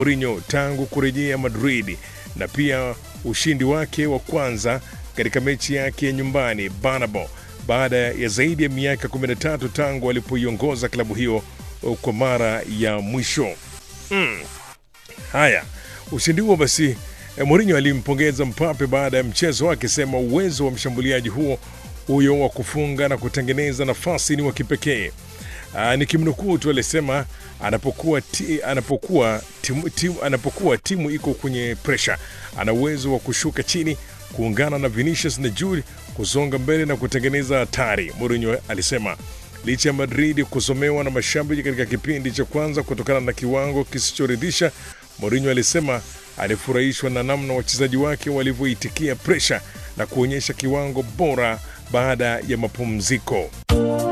Mourinho tangu kurejea Madrid na pia ushindi wake wa kwanza katika mechi yake ya nyumbani Bernabeu baada ya zaidi ya miaka 13 tangu alipoiongoza klabu hiyo kwa mara ya mwisho. Mm. Haya, ushindi huo basi eh, Mourinho alimpongeza Mbappe baada ya mchezo akisema uwezo wa mshambuliaji huo huyo wa kufunga na kutengeneza nafasi ni wa kipekee. Ah, nikimnukuu tu alisema anapokuwa, ti, anapokuwa, timu, timu, anapokuwa timu iko kwenye presha ana uwezo wa kushuka chini kuungana na Vinicius na Jude kusonga mbele na kutengeneza hatari, Mourinho alisema. Licha ya Madrid kusomewa na mashabiki katika kipindi cha kwanza kutokana na kiwango kisichoridhisha, Mourinho alisema alifurahishwa na namna wachezaji wake walivyoitikia presha na kuonyesha kiwango bora baada ya mapumziko.